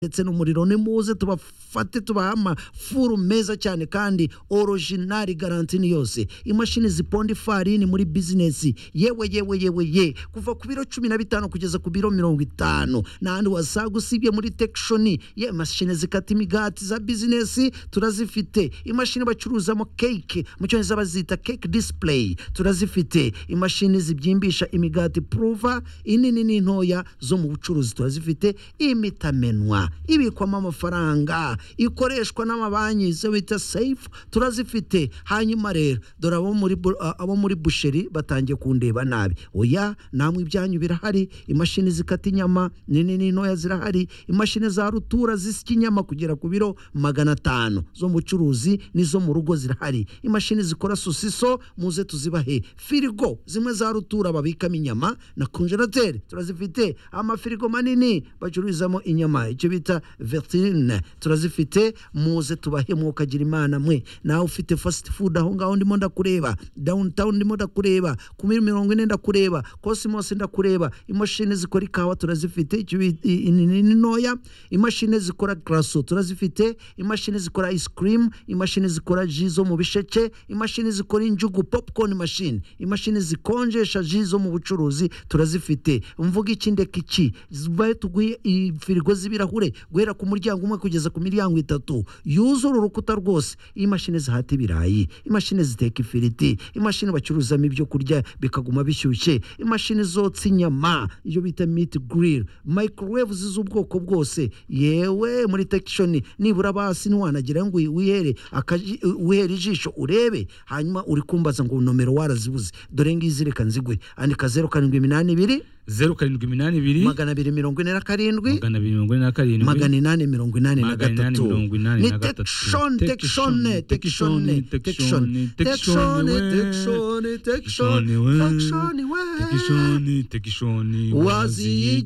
ndetse n'umuriro ni muze tubafate tubahe amafuru meza cyane kandi orojinari garantini yose imashini ziponda ifarini muri bizinesi yewe yewe yewe ye kuva ku biro cumi na bitanu kugeza ku biro mirongo itanu n'ahandi wasanga usibye muri tekishoni ye imashini zikata imigati za bizinesi turazifite imashini bacuruzamo keke mu cyongereza bazita keke disipureyi turazifite imashini zibyimbisha imigati puruva inini n'intoya zo mu bucuruzi turazifite imitamenwa ibikwamo amafaranga ikoreshwa n'amabanki zo bita seyifu turazifite hanyuma rero dore abo muri bu- a- abo muri busheri batangiye kundeba nabi oya namwe ibyanyu birahari imashini zikata inyama nini n'intoya zirahari imashini za rutura zisya inyama kugera ku biro magana atanu zo mu bucuruzi n'izo mu rugo zirahari imashini zikora sosiso muze tuzibahe firigo zimwe za rutura babikamo inyama na konjerateri turazifite amafirigo manini bacururizamo inyama icyo bita vertine turazifite muze tubahe mwuka agira imana mwe nawe ufite fasiti fudu aho ngaho ndimo ndakureba dawunitawuni ndimo ndakureba ku mil mirongo ine ndakureba kosimosi ndakureba imashini zikora ikawa turazifite icyo bita- i- i- ni ni ntoya imashini zikora garaso turazifite imashini zikora ice cream imashini zikora ji zo mu bisheke imashini zikora injugu popcorn machine imashini zikonjesha ji zo mu bucuruzi turazifite mvuga iki ndeka iki zibaye tuguhe i- firigo z'ibirahure guhera ku muryango umwe kugeza ku miryango itatu yuzura urukuta rwose imashini zihata ibirayi imashini ziteka ifiriti imashini bacuruzamo ibyo kurya bikaguma bishyushye imashini zotsa inyama iyo bita miti giriri microwave z'ubwoko bwose yewe muri tekishoni nibura basi ntiwanagira ngo wihere akaji- wihere ijisho urebe hanyuma uri kumbaza ngo nomero warazibuze dore ngizi reka nzigwe andika zeru karindwi iminani ibiri zeru karindwi iminani ibiri magana abiri mirongo ine na karindwi magana abiri mirongo ine na karindwi magana inani mirongo inani na Magana inani gatatu mirongo inani ni na gatatu. tekishoni tekishoni tekishoni Tekishoni, tekishoni tekishoni, tekishoni, tekishoni tekishoni tekishoni we. tekishoni we tekishoni tekishoni waziye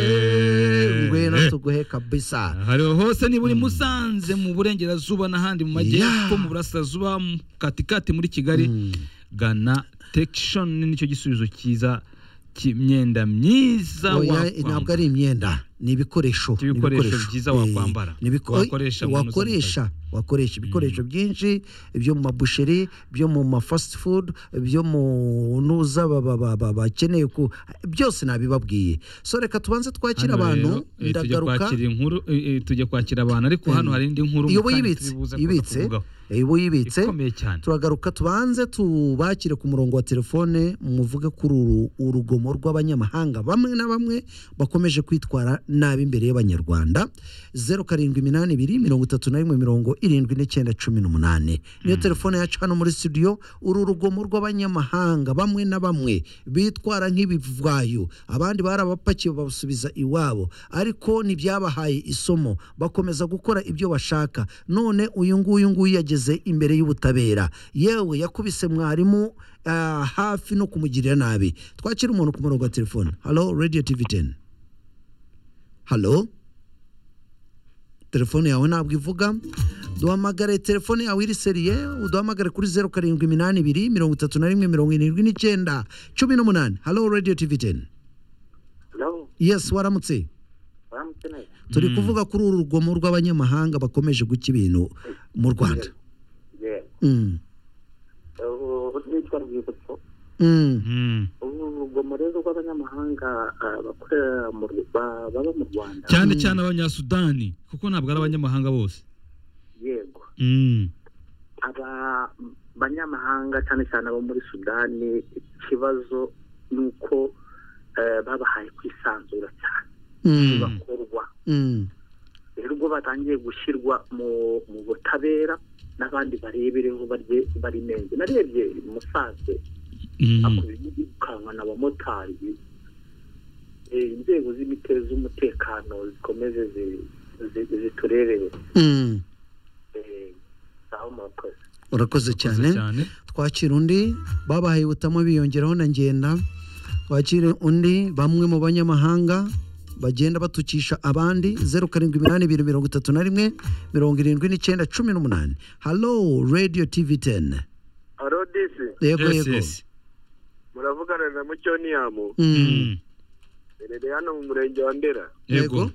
igihe ngwena tuguhe kabisa hariho hose niba uri musanze mu burengerazuba n'ahandi mu majyepfo Yeah. mu burasirazuba mu katikati muri kigali gana tekishoni nicyo gisubizo cyiza cy'imyenda myiza oya wakwambara. ntabwo ari imyenda ni ibikoresho ni Ibikoresho ibikoresho. byiza Eh, wakwambara, ni ibiko- wakoresha mu nzu wakoresha wakoresha ibikoresho byinshi byo mu mabusheri byo mu ma fast food byo mu nuza ba- ba- ba- ba- bakeneye ku byose nabibabwiye so reka tubanze twakira Hano abantu rero, eh, tujya ndagaruka kwakira inkuru eh, eh, tujya kwakira abantu ariko hano hari indi nkuru iyo mu kanya uyibitse turibuze kuza ibitse kuvugaho. iyo uyibitse ikomeye cyane turagaruka tubanze tubakire ku murongo wa telefone muvuge kuri uru urugomo rw'abanyamahanga bamwe na bamwe bakomeje kwitwara nabi imbere y'abanyarwanda zeru karindwi iminani ibiri mirongo itatu na rimwe mirongo irindwi n'icyenda cumi n'umunani niyo telefone yacu hano muri studio uru rugomo rw'abanyamahanga bamwe na bamwe bitwara nk'ibivwayo abandi barabapakiye babasubiza iwabo ariko ntibyabahaye isomo bakomeza gukora ibyo bashaka none uyu nguyu nguyu yageze imbere y'ubutabera yewe yakubise mwarimu ah, hafi no kumugirira nabi twakira umuntu ku murongo wa telefone halo radio tv 10 halo telefone yawe ntabwo ivuga duhamagare telefone yawe iri seriye uduhamagare kuri zeru karindwi iminani ibiri mirongo itatu na rimwe mirongo irindwi n'icyenda cumi n'umunani halo radio tv 10 Hello, yes waramutse baramutse neza. turi kuvuga kuri uru rugomo rw'abanyamahanga bakomeje guca ibintu mu rwanda Yego. Mm. Ubu nitwa Rwibutso. Mm. Mm. Ubu rugomo rero rw'abanyamahanga ah, bakorera mu Ru- ba- baba mu Rwanda. cyane cyane abanyasudani kuko ntabwo ari abanyamahanga bose Yego. Mm. Aba banyamahanga cyane cyane abo muri Sudani ikibazo ni uko eh, babahaye kwisanzura cyane Mm. bakorwa. Mm. Rero ubwo batangiye gushyirwa mu mu butabera n'abandi barebereho barye barinenge. Narebye musanze Mm. akwirukanwa n'abamotari Eh, inzego z'imite z'umutekano zikomeze zi- zi- ziturerere Mm. Eh, aho murakoze urakoze Urakoze cyane cyane twakira undi babahaye ubutamo biyongeraho na ngenda twakire undi bamwe mu banyamahanga bagenda batukisha abandi zeru karindwi iminani ibiri mirongo itatu na rimwe mirongo irindwi n'icyenda cumi n'umunani halo radio tv 10 aro disi yego Yes, yego yes. muravugana na mucyoniyamu Mm. Mm. rero hano mu murenge wa ndera yego Yego.